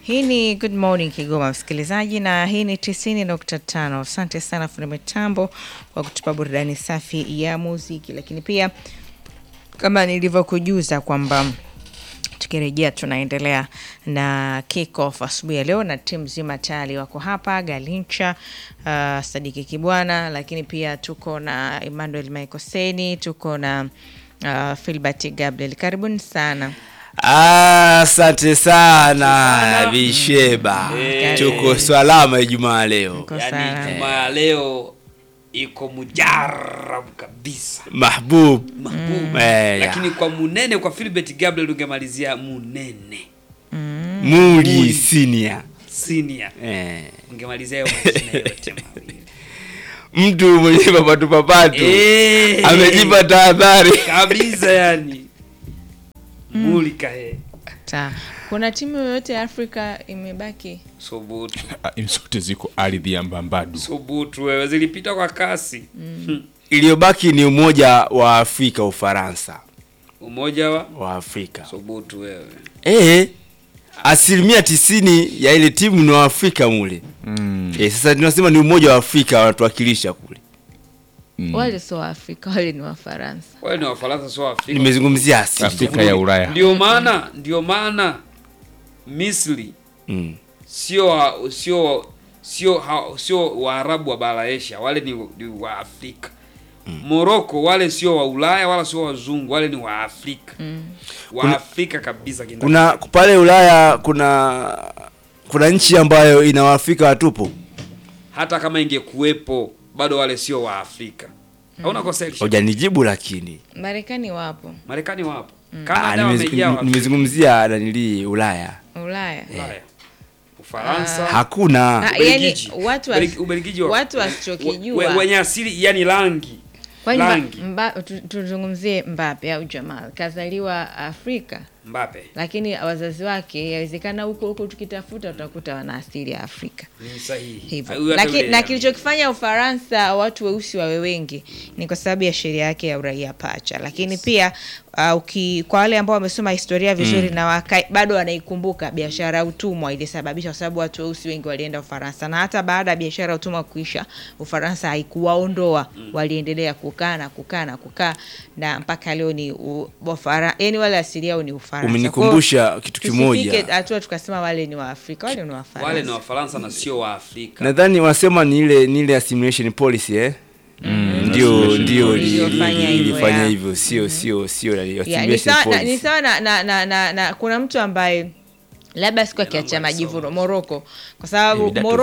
Hii ni Good Morning Kigoma, msikilizaji, na hii ni 90.5. Asante sana fundi mitambo kwa kutupa burudani safi ya muziki, lakini pia kama nilivyokujuza kwamba tukirejea tunaendelea na kick off asubuhi ya leo na timu nzima tayari wako hapa Galincha, uh, Sadiki Kibwana, lakini pia tuko na Emmanuel Maikoseni, tuko na uh, Filbert Gabriel. Karibuni sana. Asante sana Bisheba, Eh. tuko salama Ijumaa leo. Tuko Yaani sana. Ijumaa leo iko mujarabu kabisa Mahbub mahbubu Eh, ya. lakini kwa munene kwa Philbert Gabriel ungemalizia munene Muli senior senior eh, ungemalizia hayo majina yote mawili mtu mwenye papatu papatu Eh, amejipa tahadhari. kabisa yani mulika he Sawa. Kuna timu yoyote ya Afrika imebaki? sobutu Ah, zote ziko ardhi ya Mbambadu. sobutu wewe zilipita kwa kasi Iliyobaki ni umoja wa Afrika, Ufaransa umoja wa wa Afrika sobutu wewe eh, asilimia tisini ya ile timu ni wa Afrika mule Mm. eh, sasa tunasema ni umoja wa Afrika wanatuwakilisha kule. Wale sio wa Afrika, wale ni Wafaransa. wale ni wafaransa sio Afrika Nimezungumzia asili Afrika ya Ulaya. ndio maana ndio maana Misri mm. sio wa- sio sio ha- sio Waarabu wa bara Asia, wale ni, ni wa Afrika. Morocco wale sio wa Ulaya wala sio wazungu, wale ni wa Afrika wa Afrika kabisa kindani. kuna pale Ulaya kuna kuna nchi ambayo ina waafrika watupu hata kama ingekuwepo bado wale sio wa Afrika. Hauna kosa hili. hujanijibu lakini Marekani wapo, Marekani wapo. Ah, Canada nimez- wamejaa wa Afrika. nimezungumzia nanili Ulaya Ulaya. Ulaya. Ufaransa. hakuna Ah, Ubelgiji. yani watu wa- Ubelgi- Ubelgiji wa- watu we- wasichokijua we- wenye asili yani rangi kwani Mba- rangi Mba- tu- tuzungumzie Mbappe au Jamal kazaliwa Afrika, Mbappe lakini wazazi wake yawezekana huko huko tukitafuta utakuta wana asili ya Afrika ni sahihi. hivyo. Huyu hata Laki, yule- na kilichokifanya Ufaransa watu weusi wawe wengi ni kwa sababu ya sheria yake ya uraia pacha, lakini pia uh, uki, kwa wale ambao wamesoma historia vizuri na waka, bado wanaikumbuka biashara ya utumwa ilisababisha, kwa sababu watu weusi wengi walienda Ufaransa, na hata baada ya biashara ya utumwa kuisha, Ufaransa haikuwaondoa waliendelea kukaa na kukaa na kukaa na mpaka leo ni u- Wafara, yani wale asili yao ni Ufaransa. Umenikumbusha Kwa hiyo kitu kimoja. tusifike hatua tukasema wale ni Waafrika, wale ni Wafaransa. wale ni Wafaransa na sio wa Afrika. nadhani wanasema ni ile ni ile assimilation policy eh ndio ndio ili- Iliyofanya ili- hivyo, ilifanya ya. hivyo sio sio sio la- Ya, ni assimilation sawa na, ni policy sawa na, na, na, na, na kuna mtu ambaye labda siku akiacha Milango majivuno alisoma. Moroko kwa sababu Eh, vidato Moroko